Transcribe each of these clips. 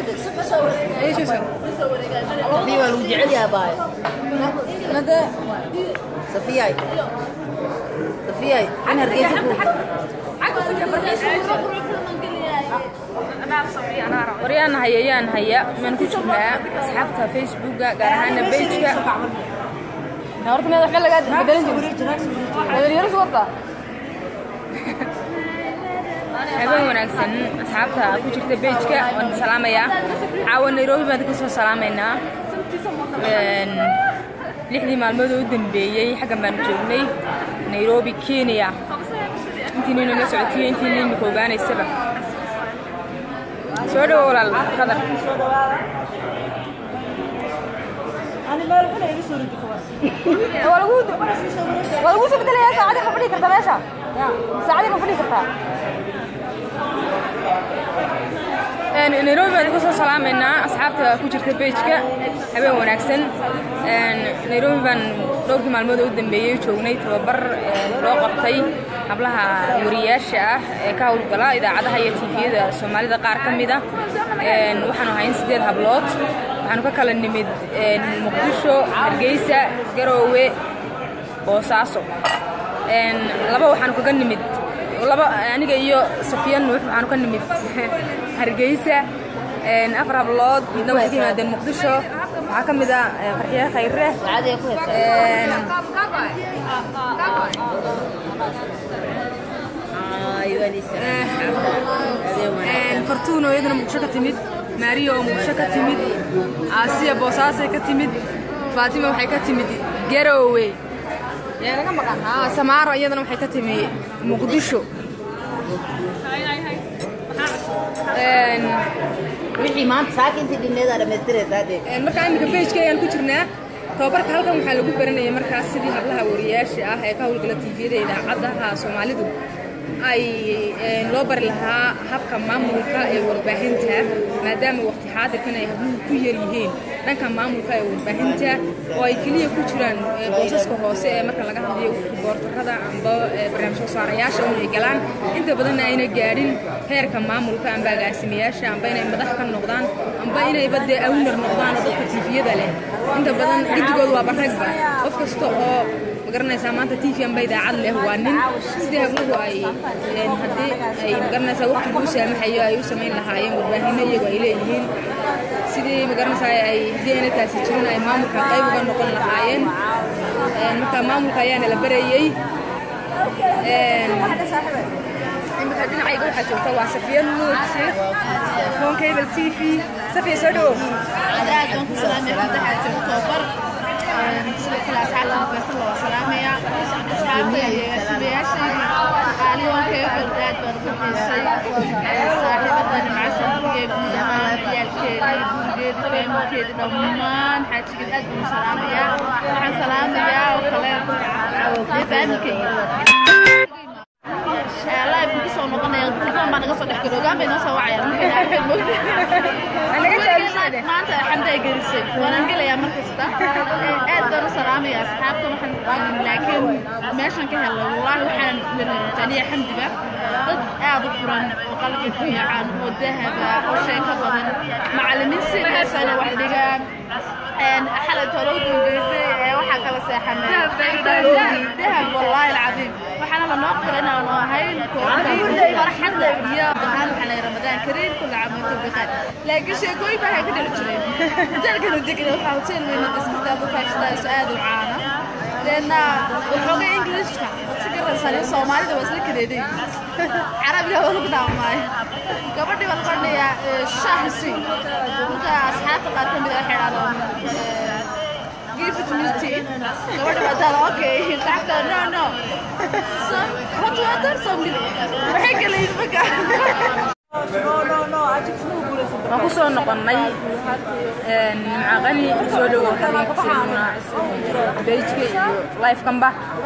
في والوجع يا باي Nade, صفياي صفياي انا رقيت waryaan haya yaan haya maan ku jirnaa asxaabta facebooka gaar ahaana pageka horta meed waxba lagaa bedelan jirin dhalinyaro warta habeen wanaagsan asxaabta ku jirta pageka waan salaamayaa caawa nairobi baan ka soo salaamaynaa Een, lixdii maalmood oo u dambeeyey xaggan baanu joognay nairobi kenya intiinayna la socotiyo intiinayna ka ogaanaysaba soo dhawo walaal qadar waa lagu waa lagu soo bedelayaa saacadii ma fadhii kartaa meesha saacadii ma fadhii kartaa Een, nairobi baan kasoo salaamaynaa asxaabta ku jirta pageka habeen wanaagsan Een, nairobi baan dhowrkii maalmood oo u dambeeyey joognay tababar een, loo qabtay hablaha wariyaasha ah ee ka howlgala idaacadaha iyo tviyada soomaalida qaar ka mid ah Een, waxaanu hayn sideed hablood waxaanu ka kala nimid een, muqdisho hargeysa garoowe boosaaso Een, laba waxaanu kaga nimid laba aniga iyo safiya nuux waxaanu ka nimid hargeysa Een, afar hablood midna waxay ka yimaadeen muqdisho waxaa ka mid ah eh, farxiye khayre عادي اكو Een, ايوه لسه Een, fartuun oo iyadana muqdisho ka timid maariya oo muqdisho ka timid aasiya boosaasay ka timid faatima waxay ka timid garoowe yaa laga maqan haa samaaro iyadana waxay ka timi muqdisho Een, wixii maanta saakintii dhineeda dhammaystireed hadee Een, markaa iminka pageka ayaan ku jirnaa tababarka halkan waxaa lagu baranaya markaas sidii hablaha wariyaasha ah ee ka howlgala tviyada idaacadaha soomaalidu ay een, loo bari lahaa habka maamulka ee warbaahinta maadaama waqti xaadirkan ay habluhu ku yar yihiin dhanka maamulka ee warbaahinta oo ay keliya ku jiraan ee, boosaska hoose ee marka laga hadlayo boortarada amba ee, barnaamij soo saarayaasha inay galaan inta badanna ayna gaadhin heerka maamulka amba agaasimayaasha amba inay madax ka noqdaan amba inayba dee awnar noqdaan oo dadka tviyada leh inta badan gidigooda waa baragba qof kasta oo magaranaysaa maanta tv amba idaacad leh waa nin sidii habluhu ay een, haddii ay magaranaysaa waqtigu u saamaxayo ay u samayn lahaayeen warbaahinno iyagu ay leeyihiin sidii magaranaysaa ay haddii ayna taasi jirin ay maamulka qayb uga noqon lahaayeen Een, marka maamulka ayaana la barayey Een, imika dhinacayga waxaa joogta waa safiya nuur sheekh home cable t v safiya soo dhawo aad baan ku salaamaya madaxa joogto tababar sidoo kale asxaabta makasan waa salaamaya asxaabta iyo sibayaashayda qaaliyoonkeega aad baan ugu xiisay saaxiibadani macasankeeda guud ahaan ciyaalkeeda gurigeeda fahmkeeda dhammaan xaajigeeda aad baan u salaamaya waxaan salaamayaa oo kale dee faamilkayga live kusoo noqonaya telefon baa naga soo dhex galo ogaan bay noo soo wacayaan maanta xamday gelisay waanaan gelayaa mar kasta aad baan u salaamaya asxaabta waxaan laakiin meeshan ka helay wallaahi waxaan taniya xamdiga dad aad u furan oo qalbi fiican oo dahaba oo sheeko badan macallimiin sidaasana wax dhigaan xalay tolo u dambeysay ee waxaa kala seexanay dahab wallaahi alcadiim waxaana la noo qiray inaanu ahayn kooxdii farxadda iyo ahaan waxaa la ramadaan kariim kulla caam wa antum bikhair laakiin sheekooyin baa waxay ka dhali jireen hoteelkanu degna waxaa hotel weyna iskasta ku faashadaaso aad u caana deedna waxooga ingilishka si garansani soomaalida waa isla kadeeday carabiga waa lagu dhaamaayo gabadhii baa lagu odhanayaa shahsi marka asxaabta qaar ka mid a waxay dhahdaan give it to me tea gabadhi baa taala okay lacagta no no some hot water some milk waxay kala yidhi marka waan ku soo noqonnay nimcaqani soo dhowow xabiibtiina bejka iyo lifekanba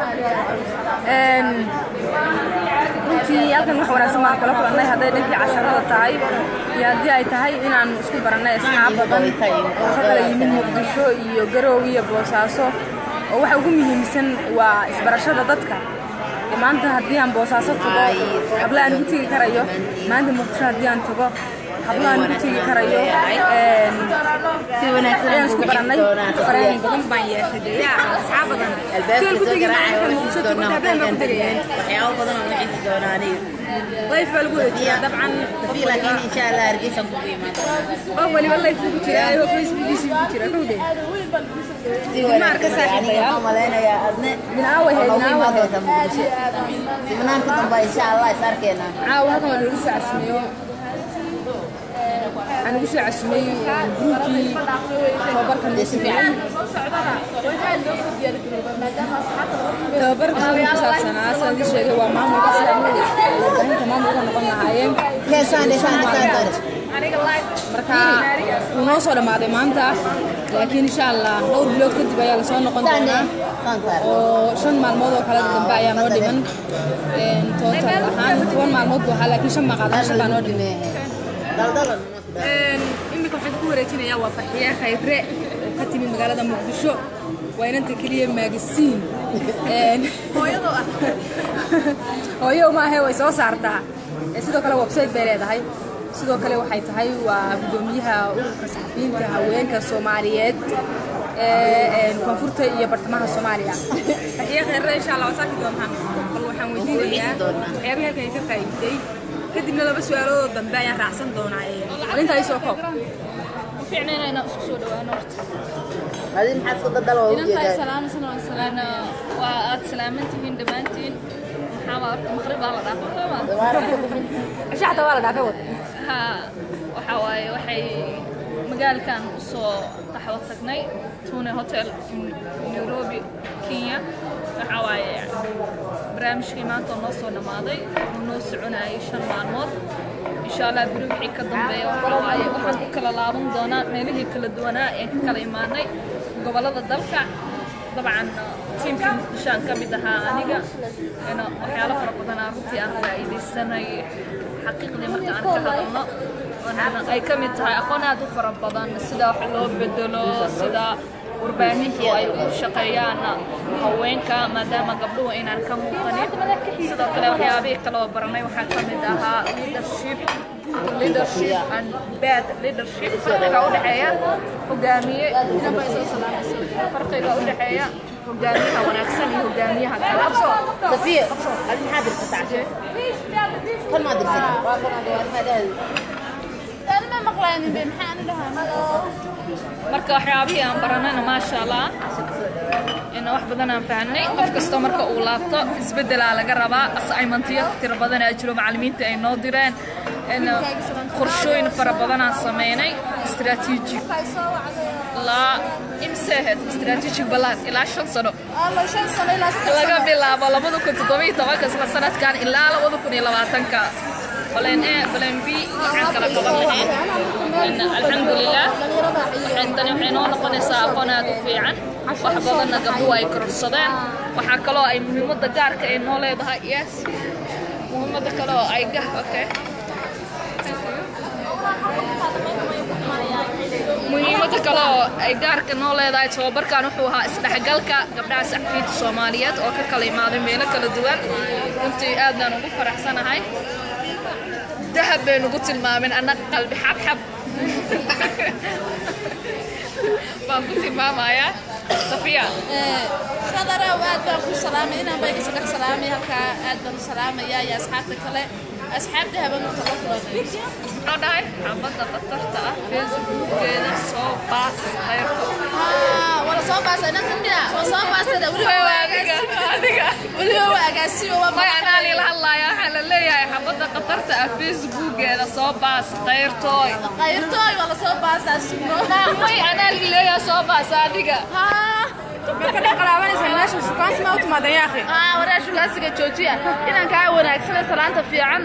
runtii halkan wax wanaagsan baan kula kulannay hadday dhankii casharada tahay iyo haddii ay tahay inaanu isku barannay asxaab badan oo ka kala yimid muqdisho iyo garoow iyo boosaaso oo waxa ugu muhiimsan waa isbarashada dadka maanta haddii aan boosaaso tago habla aan ugu tegi karayo maanta muqdisho haddii aan tago hablahan ugu tegi karayo een, si wanaagsan ayaan aan isku ugu baranay xisi doonaa fareen badan baan yeeshay dee yaa asxaab badan albaabka Sidaan ku soo tegi garaacay markaan oo muqdisho xisi tago doonaa habeen baan ku tegaya waxyaabo badan oo xisi doonaa aniga life baa lagu wareejiyaa dabcan Tafi laakiin insha Allah hargeysa ku imaan qof waliba life buu ku jiraa oo facebookiisa ku jira kowdee si Ilma arka wanaagsan aniga saaxiibaya. waxaan malaynayaa adne Minaawe he, waxaa ugu minaawe imaan he. doontaa muqdisho siminaanka dambe insha Allah is arkeenaa caawa halkan waa lagu soo casumeeyo waxaan ugu soo casumey gruubkii tababarka noo sameeyey tababarka wuxuu ku saabsanaa sidaan idin sheegay waa maamulka sida warbaahinta maamulka noqon lahaayeen keesaan dhisaan dhisaan doonta marka wuu noo soo dhammaaday maanta laakiin insha allah dhowr bilood kadib ayaa lasoo noqon doonaa saan saar oo shan maalmood oo kale dambe ayaa noo dhiman Een, total ahaan toban maalmood buu ahaa laakiin shan maqaadaan shan baa noo dhiman daldalan iminka waxaan ku wareejinayaa waa farxiye khayre oo ka timi magaalada muqdisho waa inanta keliya maagasiin hooyo maahe way soo saartaa Ee, sidoo kale website bay leedahay sidoo kale waxay tahay waa gudoomiyaha ururka saxafiyiinta haweenka soomaaliyeed ee ee, koonfurta iyo bartamaha soomaaliya farxiye khayre insha allah waa saaki doontaan bal waxaan weydiinayaa waxyaabaha halkan ay ka faa'iiday kadibna laba su-aaloodoo dambe ayaan raacsan doonaa arinta ay soo koob fiicnayna inaan isku soo dhawaano horta adin maxaad ku dadal waa inantaa ujeedaa salaamsana waan salaana waa aad salaaman tihiin dhammaantiin maxaa waa horta maqrib baa la dhaafay sooma cisha xataa waa la dhaafay wad ha waxa waaye waxay magaalkan usoo qaxwo tagnay tune hotel in nairobi kenya waxa waaye barnaamijkii maanta oo noo soo dhammaaday wuxuu noo soconayay shan maalmood insha allah beri wixii ka dambeeya waxa waaye waxaan u kala laaban doonaa meelihii kala duwanaa ee ka kala imaanay gobollada dalka dabcan tiimkii muqdishoaan ka mid ahaa aniga ina waxyaalo fara badanaa runtii aan faa'iidaysanay xaqiiqdii marka aan ka hadalno oona ay ka mid tahay aqoon aad u fara badan sida wax loo bedelo sida warbaahintu ay u shaqeeyaan haweenka maadaama gabdhuhu inaan ka muuqanin sidoo kale waxyaabihii kaloo baranay waxaa ka mid ahaa leadership leadership and bad leadership farqiga u dhexeeya hogaamiye inaba isoo salaamayso farqiga u dhexeeya hogaamiyaha wanaagsan iyo hogaamiyaha kale safiya adin maxaa dirsataa cashe kan maa dirsan waa kan ade waa maadaadi anima maqlaynin be maxaa ani dhahaa marka waxyaabihii aan baranayna maasha allah in wax badan aan fahnay qof kasta marka uu laabto isbedelaa laga rabaa assignmentiyo tiro badan aa jiro macallimiinta ay noo direen in qorshooyin fara badan aan sameynay istaraatiiji ilaa imsehed istaraatiiji balaan ilaa shan sano laga bilaabo labada kun toddobiyo tobanka isla sanadkan ilaa labada kun iyo labaatanka baleen e baleen b waxaan kala qaban lahayn In alxamdulilah waxay tani waxay noo noqonaysaa aqoon aad u fiican wax badanna gabdhuhu ay kororsadeen waxaa kaloo ay muhiimadda gaarka ay noo leedahay yes muhiimadda kale oo ay gah okay muhiimadda kale oo ay gaarka noo leedahay tababarkan wuxuu ahaa isdhexgalka gabdhaha saxafiyiinta soomaaliyeed oo ka kala imaaday meelo kala duwan runtii aad baan ugu faraxsanahay dahab bay nugu tilmaameen annaga qalbi xabxab baan ku tilmaamayaa safiya shadarow aad baan ku salaamay inaan bay isaga salaamay halkaa aad baan u salaamayaa iyo asxaabta kale asxaabta habeenka la kulanay muxuu dhahay xabadda khatarta ah facebookgeeda soo baas khayrka haa wala soo baasay inanta miya waa soo baasay weliba waa adiga agaasimo adiga weliba waa agaasimo waa may anaa liila hadlaaya waxaa la leeyahay xabadda khatarta ah facebookgeeda soo baas khayrtooy qayrtooy waa la soo baasaa sugno may anaa lileeyaa soo baas adiga haa marka qalaabanaysa meesha shukaansi ma u timaadeen yaa akhi haa waraa shugaasiga joojiya inaan kaa wanaagsana salaanta fiican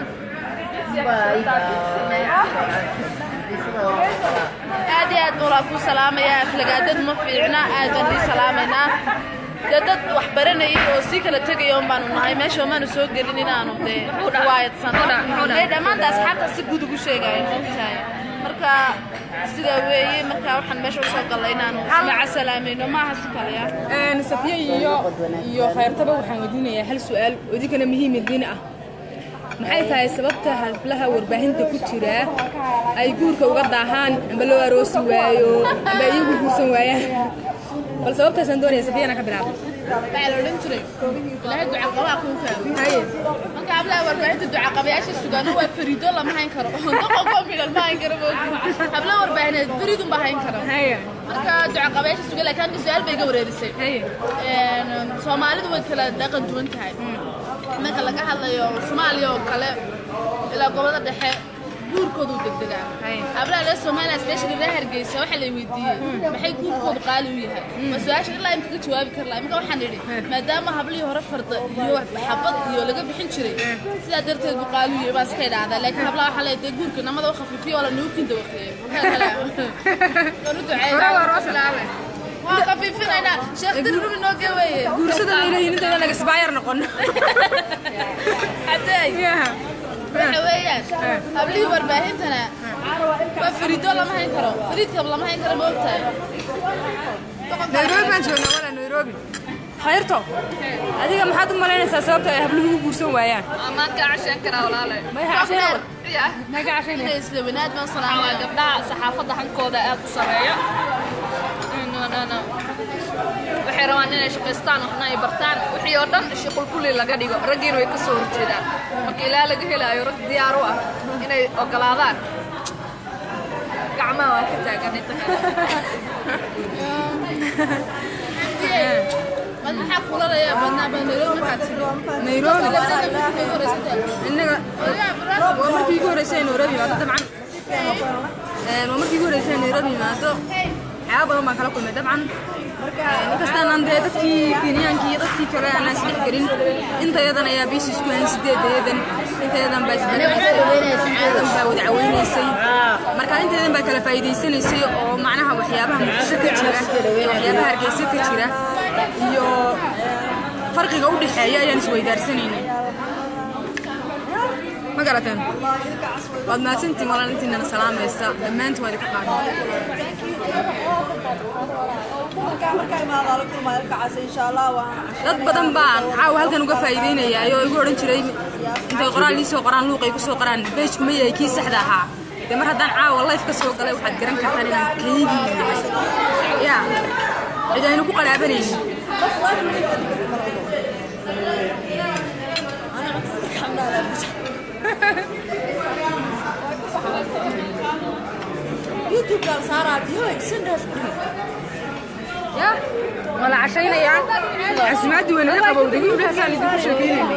aad iyo aad baan ku salaamayaa aflagaadad ma fiicna aad baan ii salaamaynaa dee dad wax baranayay oo sii kala tegaya un baanu nahay meesha maanu soo gelin inaanu dee waayadsano ee dhammaanta asxaabta si guud ugu sheegaya moogtahay marka sidaa weeye marka waxaan meesha usoo gallay inaanu maca salaamayno maaha si kale ah safiya iyo iyo khayrtaba waxaan weydiinayaa hal su-aal oo idinkana muhiim idiin ah maxay tahay sababta hablaha warbaahinta ku jira ay guurka uga daahaan amba loo aroosi waayo amba iyagu guursan waayaan bal sababtaasaan doonaya safiyana ka bilaabo waxaa la odhan jiray ilaahay ducaqabaa kuu fahmo haye marka hablaha warbaahinta ducaqabayaasha sugaan waa fariido lama hayn karo doqonko midhan ma hayn karo moogi hablaha warbaahineed fariidun baa hayn karo haye marka ducaqabayaasha sugan laakiin aniga su-aal bay iga wareerisay haye Een, soomaalidu way kala dhaqan duwan tahay marka laga hadlayo soomaaliya oo kale ilaa gobolada dhexe guurkoodu degdegaa Hay. hablaha reer soomaaliya especially reer hargeysa waxaa la weydiiyey maxay guurkoodu qaali u yahay ma su-aasha ilaa imka ka jawaabi kar laha marka waxaan idhi maadaama hablihii hore farda iyo xabad iyo laga bixin jiray sidaa darteed buu qaali u yahay baa iska idhaahdaa laakiin hablaha waxaa leedahay dee guurka namada u khafiifiyo oo la nuukinta waqtiye waan u duceeyaa waa khafiifinaynaa sheekh dirrumi noo geweeye guursada layleeyihin intayda naga isbaayar noqon hadeey waxa weeyaan hablihii warbaahintana waa fariido lama hayn karo fariidkaba lama hayn karo ma ogtahay nairobi baan joognaa walaa nairobi khayrto adiga maxaad u malaynaysaa sababta ay habluhu u guursan waayaan Amaan ka cashan karaa walaale. Maxay casheen? Ya. Maxay casheen? inay isla wanaad baan Waa salaamaya gabdhaha saxaafadda hankooda aad u sareeya. No, no, no. Waxay rabaan inay shaqaystaan waxna ay bartaan wixii oo dhan shaqul kulli laga dhigo raggiina way ka soo horjeedaan marka ilaa laga helaayo rag diyaar u ah inay ogolaadaan gacmaha waa ka taagan inta kale mad maxaa kulalaya badnaa baa nairobi markaad timi nairobi labadana markii ugu horeysatay innaga waa markii igu horreysay ay nairobi yimaado dabcan Een, waa markii igu horreysay ay nairobi yimaado waxyaaba badan baan kala kulmay dabcan inkastaan dee dadkii kenyaanki iyo dadkii kale aanaan isdhex gelin intayadan ayaa biisi isku hayn sideedayadan intayadan baa isdheayadan baa wada caweynaysay marka intayadan baa kala faa'iidaysanaysay oo macnaha waxyaabaha muqdisho ka jira waxyaabaha hargeysa ka jira iyo farqiga u dhexeeya ayaan isweydaarsanayna ma garateen waad mahadsantiin walaan intiinana salaamaysa dhammaantiin waa idinka qaadnay dad badan baan caawa halkan uga faa'iideynaya oo igu odhan jiray intay qoraal ii soo qoraan luuqay ku soo qoraan beejku ma yahay kii saxda ahaa dee mar haddaan caawa life ka soo galay waxaad garan kartaan inaan kaygii yahay ya cid aynu ku qaraabanaynin ya waa la cashaynayaa casimaadii weyna ka qabowday gabdhahaasaan idinku sheekeynaynay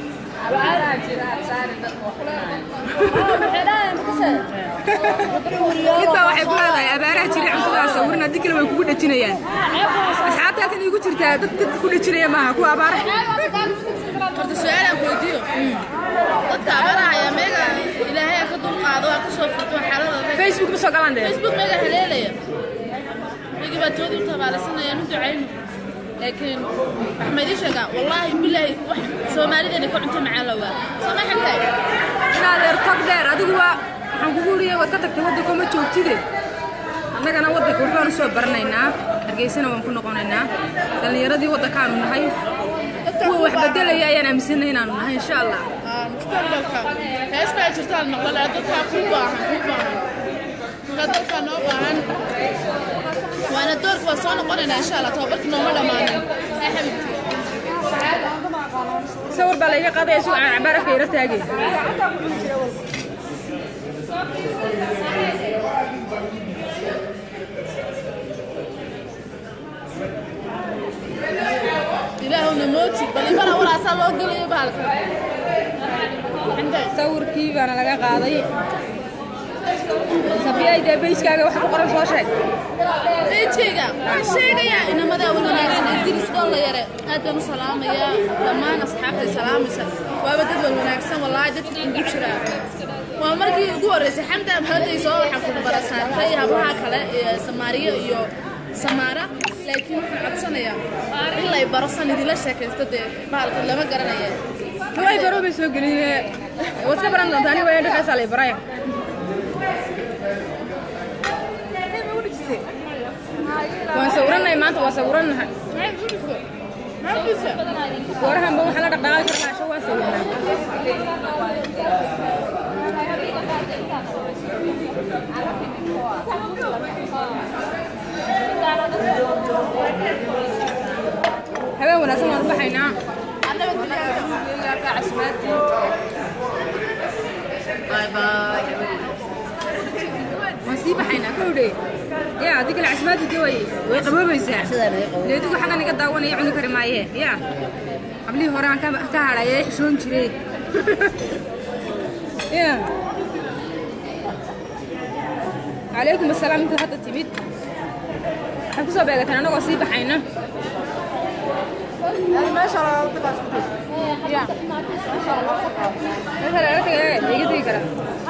mid baa waxay ku leedahay abaaraha jiray cuntadaas sawirin haddii kale way kugu dhejinayaan asxaabta halkan iigu jirtaa dad dadka ku dhejinaya maaha kuwa abaara horta su-aalaan ku weydiiyo dadka abaaraha ayaa meega ilaahay ka dulqaado waa ka soo furto xaaladooda facebook ma soo galaan dee facebook meega haleelaya megi baa toodii u tabaalaysanayaan u ducayno laakiin axmed ii sheegaa wallaahi bilaahi wax soomaalideena ka cunto macaan lawaa soo ma xigtay inaad eer tag dheer adigu waa waxaan kugu uriyay waad ka tagtay waddanka ma joogtide annagana waddanka waxbaan u soo baranaynaa hargeysana waan ku noqonaynaa dhallinyaradii waddankaanu nahay kuwa wax bedelaya ayaan aaminsanay inaanu nahay insha allah mustaqbalka hees baa jirtaan noqon dadkaa ku baahan ku baahan marka dadkaa noo baahan waana doorka waa soo noqonaynaa insha allah tababarka nooma dhammaanin ee xabibti sawir baa layga qaadaya si aan cabaarafka yara taagay ilaahuna mooti bal imana walaasaa loo gelayo bahalka sawirkii baana laga qaaday sabiyay dee beyskaaga wax ku qoran soo sheeg beejkayga waan sheegayaa inamadaa wal wanaagsan idris doolla yare aad baan u salaamayaa dhammaan asxaabtay salaamaysa waaba dad wal wanaagsan wallaahi dadka ugu jiraa waa markii ugu horreysay xamda mahaday soo waxaa ku barasaartay hablaha kale ee samaariyo iyo samaara laakiin waxaan codsanayaa in lay baro san idinla sheekaysto dee bahalka lama garanaya way baro bay soo geliyee waad ka baran doontaa aniga waa dhexeesaa lay baraya waan sawiranahay maanta waa sawiranahay goorahanba waxaa la dhaqdhaqaaqi karnaa asho waa sawiranaa habeen wanaagsan waan u baxaynaa waan sii baxaynaa kowdhe ya haddii kale casimaadii de way way qaboobaysaa leedigu xaggan iga daawanaya cuni kari maaye ya hablihii hore aan ka ka hadhaya xishoon jiray ya calaykum asalaam intaad hadda timid waxay kusoo beegateen annagoo sii baxayna ya meesha laga tagay iga tegi kara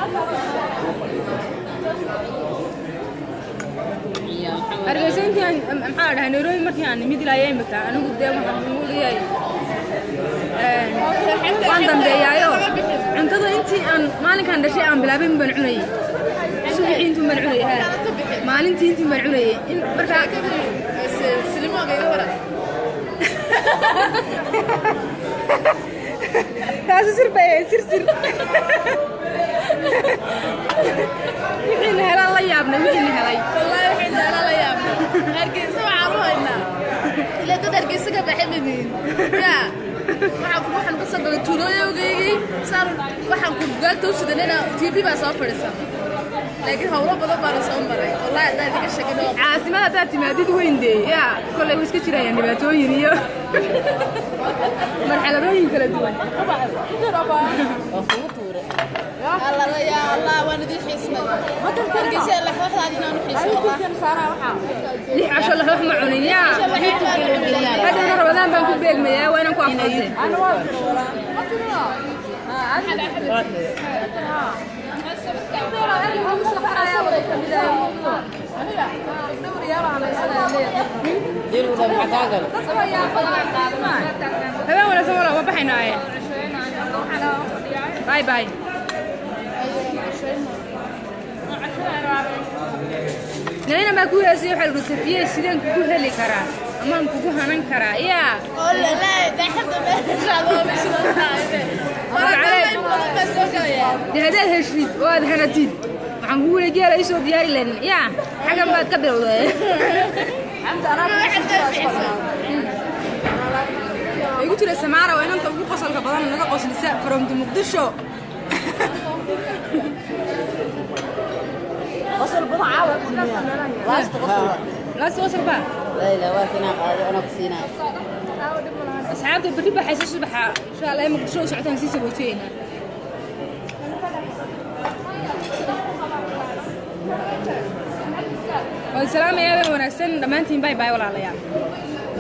hargeysa intii aan maxaa dhahay nairobi markii aan nimid ilaa imika anigu dee waxaan ugu leeyahay waan dambeeyaayo cuntada intii aan maalinkaan dhashay aan bilaabay baan cunayay subaxii intuu baan cunayay ha maalintii intii baan cunayay in markaa taasi sir bay ahayd sir sir wixii la helaan la yaabnay wixii la helay والله وحين أنا لا يا هرجيسة وعروهنا إلا تد هرجيسة كبحي منين يا waxaan ku waxaan ka soo galay tuulooyinkaygii saan waxaan ku gaagta u sidanina tv baa soo fadhiisan laakiin howlo badan baa la soo maray wallahi haddaa idinka sheegin oo caasimada haddaad timaadid weyn dee yaa kollay way iska jirayaan dhibaatooyin iyo marxaladooyin kala duwan alla la yaa allah waan idin xiisnay hargeysa la waxdaad inaan u xiisno lix casho laxoox ma cunin yaa haddana rabadaan baan ku beegmayaa waa inaan ku afurtay habeen wanaagsan wala waa baxaynaaye bye bye nayna baa ku heesay waxaa lagu safiye sideen kugu heli karaa amaan kugu hanan karaa yaa oo la laa daxda meesha loo bisho taaybe Magaceed? badan baa soo galaya dee haddaad heshid oo aad hanatid waxaan kugu weli geela isoo diyaari lahayn yaa xaggan baad ka bilowday igu jira samaara waa inanta ugu qosolka badan naga qoslisa from the muqdisho قصر بضع عاوة لاست قصر laas qosol baa لا لا واسنا قاعد انا كسينا asxaabta berri baxaysa subaxa insha allah muqdisho u socotaan sii sagootiyeyna waan salaamayaa habeen wanaagsan dhammaantiin bay bay walaalayaal